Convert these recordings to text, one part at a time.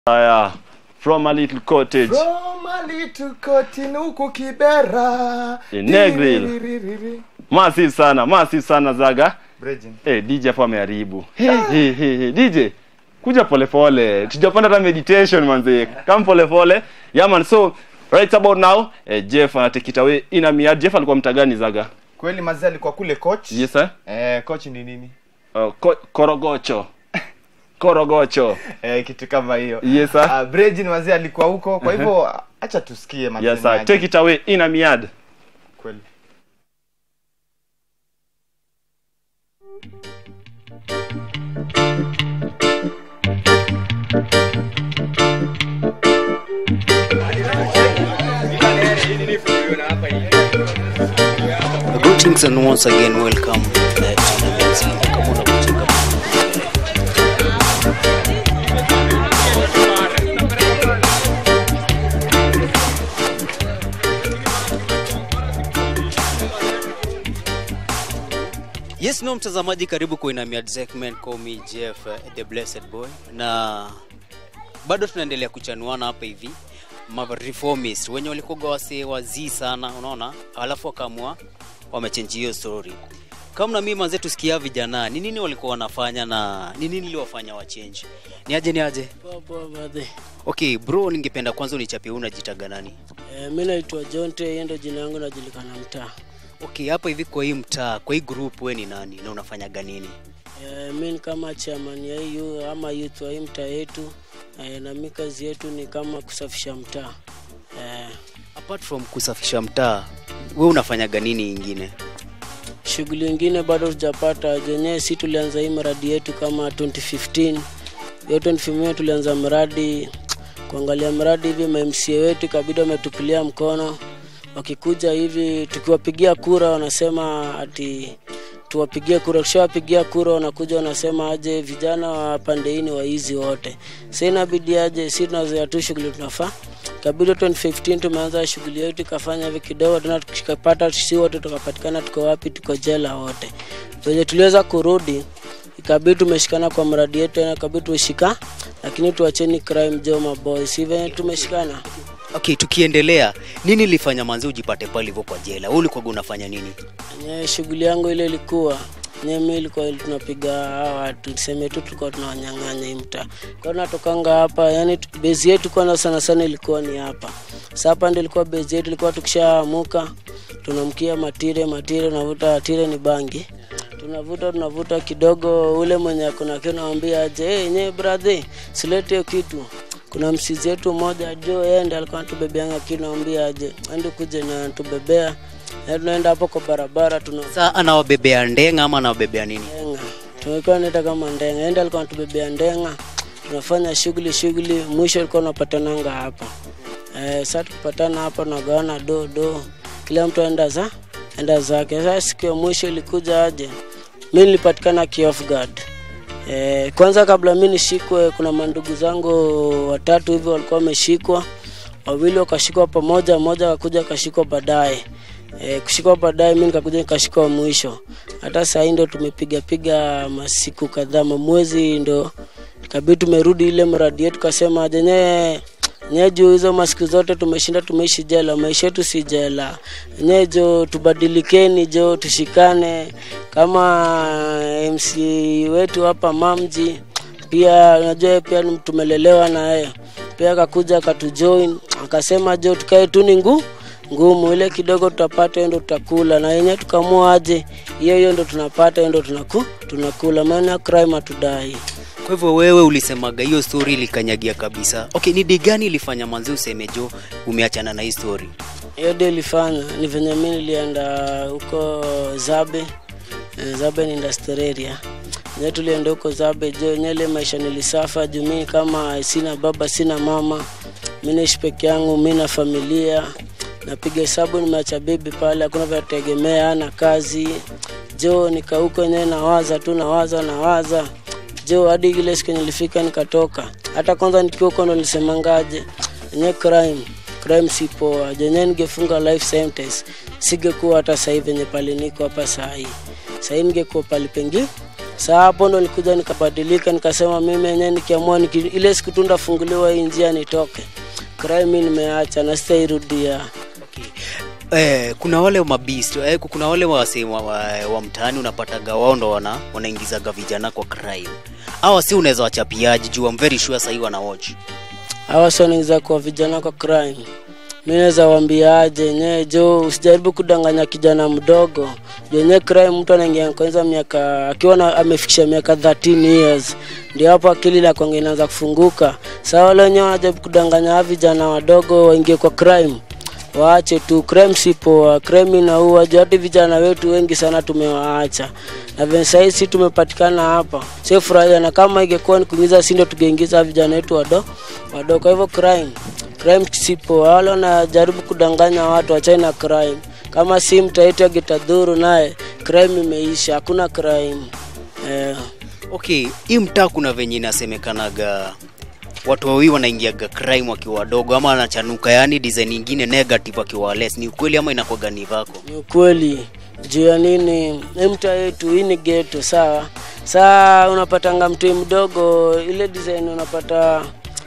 Haya, from a little cottage. From a little cotton huku Kibera. In Negril. Tiririri. Massive sana, massive sana Zaga. Bridging. Eh, DJ hapo ameharibu. Hey, hey, hey, hey. DJ, kuja polepole. Tujapanda hata meditation manze. Come polepole. Yeah man, so right about now, eh, Jeff anatake it away in a miad. Jeff alikuwa mtagani Zaga? Kweli mazee alikuwa kule coach. Yes sir. Eh, coach ni nini? Uh, ko korogocho. Korogocho. Eh, kitu kama hiyo. Yes sir. Uh, Bridging mazee alikuwa huko. Kwa hivyo acha tusikie mazee. Yes sir. Take it away in a miad. Kweli. Greetings and once again welcome uh, to Nabinzi. Kama unakucheka Yes, no mtazamaji, karibu kwa Inamiad segment call me Jeff uh, the blessed boy, na bado tunaendelea kuchanuana hapa hivi ma reformist wenye walikuwa wase wazii sana, unaona, alafu wakaamua wamechange hiyo story. Kama na mimi manze, tusikia vijana ni nini walikuwa wanafanya na ni nini iliwafanya wachange. Ni aje, ni aje? Poa poa brother. Okay bro, ningependa kwanza unichapie unajitaga nani? Eh, mi naitwa Jonte, hiyo ndio jina yangu najulikana mtaa. Okay, hapa hivi kwa hii mtaa, kwa hii group we ni nani na unafanyaga nini? Eh, mi ni kama chairman ya hiyo ama youth wa hii mtaa yetu. Eh, na mi kazi yetu ni kama kusafisha mtaa. Eh, Apart from kusafisha mtaa, we unafanyaga nini ingine? shughuli ingine bado tujapata jenyewe, si tulianza hii mradi yetu kama 2015 hiyo 2015 tulianza mradi kuangalia mradi hivi, mamca wetu ikabidi wametupilia mkono, wakikuja hivi tukiwapigia kura wanasema ati tuwapigie kura. Tukishawapigia kura wanakuja wanasema aje vijana wa pande hii ni waizi wote. Sasa inabidi aje, si tunazoea tu shughuli tunafaa kabidi 2015 tumeanza shughuli yetu ikafanya hivi kidogo tena tukapata sisi wote tukapatikana tuko wapi tuko jela wote venye tuliweza kurudi ikabidi tumeshikana kwa mradi yetu tena ikabidi tushika lakini tuacheni crime joma boys si venye tumeshikana Okay, tukiendelea, nini ilifanya manzi ujipate pale hivyo kwa jela? Wewe ulikuwa unafanya nini? Nye shughuli yangu ile ilikuwa nye mi ilikuwa ili tunapiga hawa watu tuseme tu tulikuwa tunawanyang'anya hii mtaa kwa natokanga hapa yani tu- bezi yetu kwanza sana sana ilikuwa ni hapa sa hapa ndio ilikuwa bezi yetu ilikuwa tukishaamuka tunamkia matire matire unavuta tire ni bangi tunavuta tunavuta kidogo ule mwenye akona kitu nawambia aje hey, nye brother silete hiyo kitu kuna msizi yetu mmoja jo yeye ndiye alikuwa anatubebeanga kitu nawambia aje andi kuje na tubebea na tunaenda hapo kwa barabara tuna Sasa anawabebea ndenga ama anawabebea nini? ndenga tumekuwa naita kama ndenga enda alikuwa anatubebea ndenga tunafanya shughuli shughuli mwisho alikuwa unapatananga hapa eh, saa tukipatana hapa tunagawana do do kila mtu aenda za enda zake sasa siku ya mwisho ilikuja aje mi nilipatikana kiof guard Eh, kwanza kabla mi nishikwe kuna mandugu zangu watatu hivyo walikuwa wameshikwa wawili wakashikwa pamoja mmoja akakuja akashikwa baadaye e, kushikwa baadaye mi nikakuja nikashikwa mwisho hata sahii ndo tumepiga piga masiku kadhaa mamwezi ndo kabidi tumerudi ile mradi yetu kasema jenyewe nye juu hizo masiku zote tumeshinda tumeishi jela maisha yetu si jela nye jo tubadilikeni jo tushikane kama mc wetu hapa mamji pia unajua yeye pia ni- tumelelewa na yeye pia akakuja akatujoin akasema jo tukae tu ni ngu ngumu ile kidogo tutapata hiyo ndo tutakula na yenyewe tukamua aje hiyo hiyo ndo tunapata hiyo ndo tunaku, tunakula maana crime hatudai Kwa hivyo wewe ulisemaga hiyo story ilikanyagia kabisa. Okay, ni di gani ilifanya manzi useme jo umeachana na hii story? hiyo ndio ilifanya ni venye mi nilienda huko zabe Eh, zabe ni industrial area nye tulienda huko zabe jo nyele maisha nilisafa juu mi kama sina baba sina mama mi naishi peke yangu mi na familia napiga hesabu nimeacha bebi pale hakuna vyategemea ana kazi jo nikauko enyewe nawaza tu nawaza nawaza jo hadi ile siku nilifika nikatoka hata kwanza nikiwa huko ndo nilisemangaje enye crime crime si poa jenye ningefunga life sentence singekuwa hata sahii venye pale niko hapa sahii sahii ningekuwa pali pengi saa hapo ndo nilikuja nikabadilika nikasema mimi enyewe nikiamua niki, ile siku tu ndafunguliwa hii njia nitoke crime mi nimeacha na sitairudia okay. Eh, kuna wale mabist eh, kuna wale wase wa, wa, wa mtaani unapataga wao ndo wana wanaingizaga vijana kwa crime hawa si unaweza wachapiaji juu I'm very sure sahii wana watch hawa soniza kwa vijana kwa crime mi naweza wambiaje yenyewe jo usijaribu kudanganya kijana mdogo yenyewe crime mtu anaingia kwanza miaka akiwa na- amefikisha miaka 13 years ndio hapo akili la kwanza inaanza kufunguka saa wale wenyewe wanajaribu kudanganya hawa vijana wadogo waingie kwa crime waache tu crime si poa crime inaua juu hadi vijana wetu wengi sana tumewaacha na venye sahii si tumepatikana hapa sio furahia na kama ingekuwa ni kuingiza si ndio tungeingiza vijana wetu wado wadogo kwa hivyo crime crime si poa wale wanajaribu kudanganya watu wachai na crime kama si mtaitwa gitadhuru naye crime imeisha hakuna crime eh. okay hii mtaa kuna venye inasemekanaga watu wawili wanaingiaga crime wakiwa wadogo ama anachanuka yani design ingine negative wakiwa less ni ukweli ama inakwaga ni vako ni ukweli juu ya nini hii mtaa yetu hii ni geto sawa saa unapatanga mtoi mdogo ile design unapata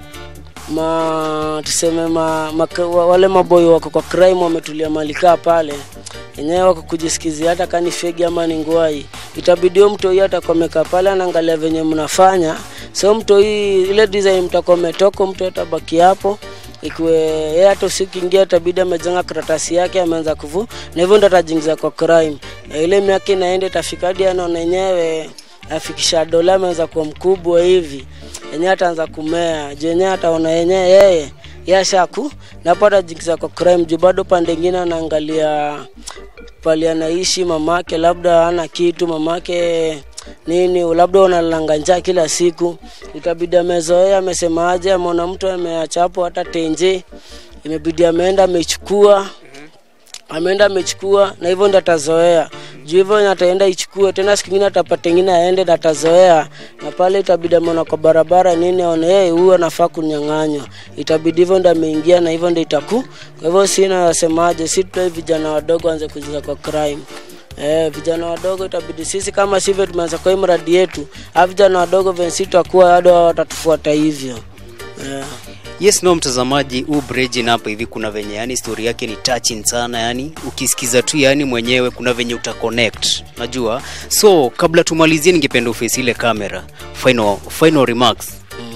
ma tuseme ma, ma, wa- wale maboyo wako kwa crime wametulia malikaa pale enyewe wako kujisikizia hata kani fegi ama ni ngwai itabidi huyo mtoi atakuwa amekaa pale anaangalia venye mnafanya so mtoi ile design mtakuwa umetoka mtu atabaki hapo ikiwe yeye hata usikiingia itabidi amejenga karatasi yake ameanza kuvu na hivyo ndo atajiingiza kwa crime na ile miaka inaenda itafika hadi anaona enyewe afikisha dola ameanza kuwa mkubwa hivi yenyewe ataanza kumea juu yenyewe ataona yenyewe yeye yashaku napo atajiingiza kwa crime juu bado pande ingine anaangalia pali anaishi mamake labda ana kitu mamake nini labda unalanga njaa kila siku itabidi amezoea amesemaje ameona mtu ameacha hapo hata tenje imebidi ameenda amechukua ameenda amechukua na hivyo ndo atazoea juu hivyo yenye ataenda ichukue tena siku ingine atapata ingine aende na atazoea na pale itabidi ameona kwa barabara nini aone hey, huyu anafaa kunyang'anywa itabidi hivyo ndo ameingia na hivyo ndo itaku kwa hivyo si nasemaje si tutoi vijana wadogo anze kuingiza kwa crime Eh, vijana wadogo itabidi sisi kama sivyo tumeanza kwa hii mradi yetu a vijana wadogo venye si tutakuwa bado watatufuata hivyo eh. yes no mtazamaji huu brejin hapa hivi kuna venye yani story yake ni touching sana yani ukisikiza tu yani mwenyewe kuna venye utaconnect najua so kabla tumalizie ningependa ufesi ile kamera final, final remarks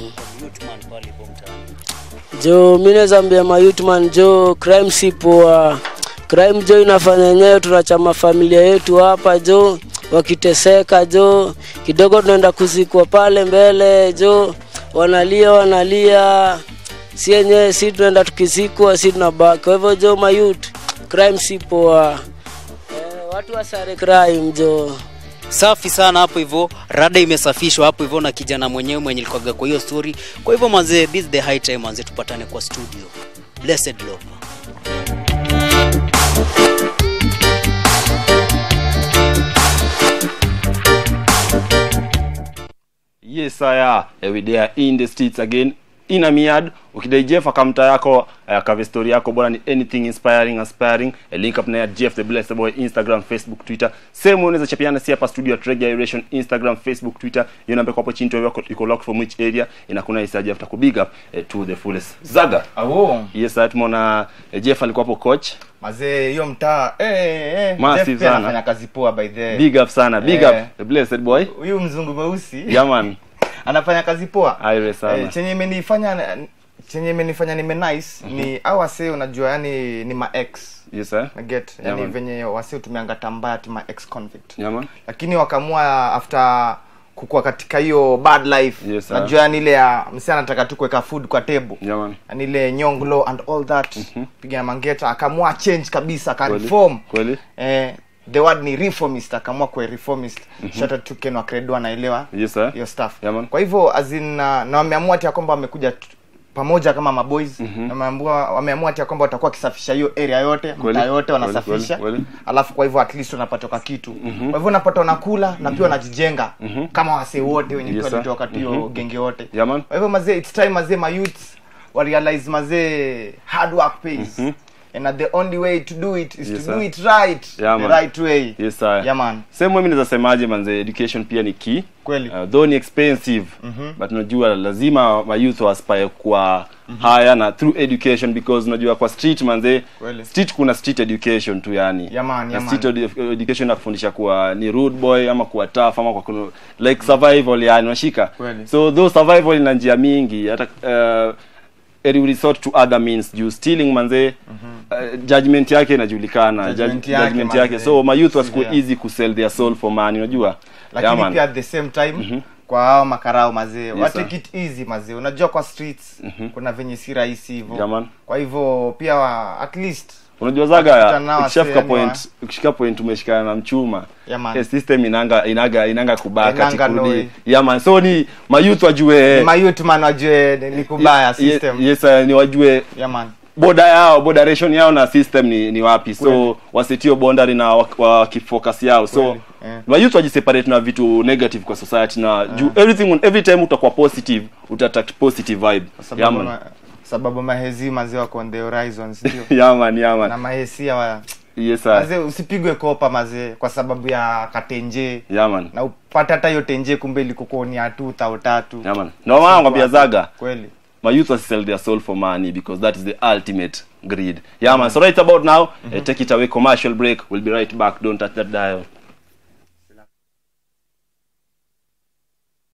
jo mi naweza ambia mayutman jo crime si poa crime jo inafanya yenyewe tunachama familia yetu hapa jo wakiteseka jo kidogo tunaenda kuzikwa pale mbele jo wanalia wanalia si yenyewe si tunaenda tukizikwa si tunabaki kwa hivyo jo mayut crime si poa eh, watu wasare crime jo safi sana hapo hivyo rada imesafishwa hapo hivyo na kijana mwenyewe mwenye likwaga kwa hiyo story kwa hivyo manzee this is the high time manzee tupatane kwa studio blessed love yes sir eh, we there in the streets again in a miad ukidai jeff akamta yako uh, kave story yako bwana ni anything inspiring aspiring eh, link up na ya jeff the blessed boy instagram facebook twitter same unaweza chapiana si hapa studio at Reggae Aeration instagram facebook twitter hiyo namba iko hapo chini tu yako iko locked from which area inakuna isaje after kubig up eh, to the fullest zaga Awo. yes sir tumeona eh, jeff alikuwa hapo coach mazee hiyo mtaa eh, eh, eh. Massive Jeff pia sana. anafanya kazi poa by the big up sana big Eh. up the blessed boy huyu mzungu mweusi yeah man anafanya kazi poa aire sana eh, chenye imenifanya chenye imenifanya nime nice ni au wase unajua yani ni ma ex yes sir get Yeah, yani man. venye wase utumianga tambaya ati ma ex convict yeah man lakini wakamua after kukua katika hiyo bad life Yes, sir. najua yani ile ya msi anataka tu kuweka food kwa table yeah man yani ile nyonglo and all that piga mangeta akaamua change kabisa akareform kweli eh, the word ni reformist akaamua kuwa reformist mm-hmm. shout out to Ken wa Credo anaelewa yes sir hiyo stuff Yeah, man. kwa hivyo azin na na wameamua ati ya kwamba wamekuja t- pamoja kama maboys mm-hmm. wameamua wameamua ati ya kwamba watakuwa wakisafisha hiyo area yote Kweli, mtaa yote kweli, wanasafisha kweli, kweli. alafu kwa hivyo at least wanapatoka kitu mm-hmm. kwa hivyo wanapata wanakula na pia wanajijenga mm-hmm. kama wasee wote wenye Yes, yes, sir. walitoka tu hiyo genge wote Yeah, man. kwa hivyo mazee it's time mazee ma youths wa realize mazee hard work pays and uh, the only way to do it is Yes, to sir. do it right Yeah, the man. right way yes sir yeah man same way mimi naweza semaje manze education pia ni key kweli uh, though ni expensive but unajua lazima ma youth aspire kwa haya na through education because unajua kwa street manze Kweli. street kuna street education tu yani Yeah, man, na yeah, street man. edu- education nakufundisha kuwa ni rude boy ama kuwa tough ama kwa kuno, like survival yani unashika Kweli. so though survival ina njia mingi hata uh, eri we resort to other means juu stealing manze uh, judgment yake inajulikana Judgment Judge- yake, judgment manze. yake so my youth was Severe. easy ku sell their soul for money unajua lakini Yeah, man. pia at the same time kwa hao makarao mazee Yes, wa sir. take it easy mazee unajua kwa streets kuna venye si rahisi hivyo Yeah, man. kwa hivyo pia wa, at least unajua Wakikutana zaga nao ukishafika wasee, point ukishika point umeshikana na mchuma Yeah, man. eh, system inanga inaga inanga kubaka Inanga tikurudi noi. yeah man so ni mayouth wajue mayut man wajue ni- ni kubaya Ye- system yes uh, ni wajue yeah man boda yao bodaration yao na system ni, ni wapi so Kweli. wasitio boundary na wak- wakifocus yao so Kweli, eh. mayouth wajiseparate na vitu negative kwa society na juu everything every time utakuwa positive utatakt positive vibe Kwa yeah sababu man ma, sababu mahezi mazee wako on the horizons ndio yeah man yeah na man mahesia wa yes sir mazee usipigwe kopa mazee kwa sababu ya katenje yeah man na upate hata hiyo tenje kumbe ilikukonia tu tao tatu yeah man na maana ngwambia zaga kweli my youth will sell their soul for money because that is the ultimate greed. Yeah, man. So right about now, uh, take it away. Commercial break. We'll be right back. Don't touch that dial.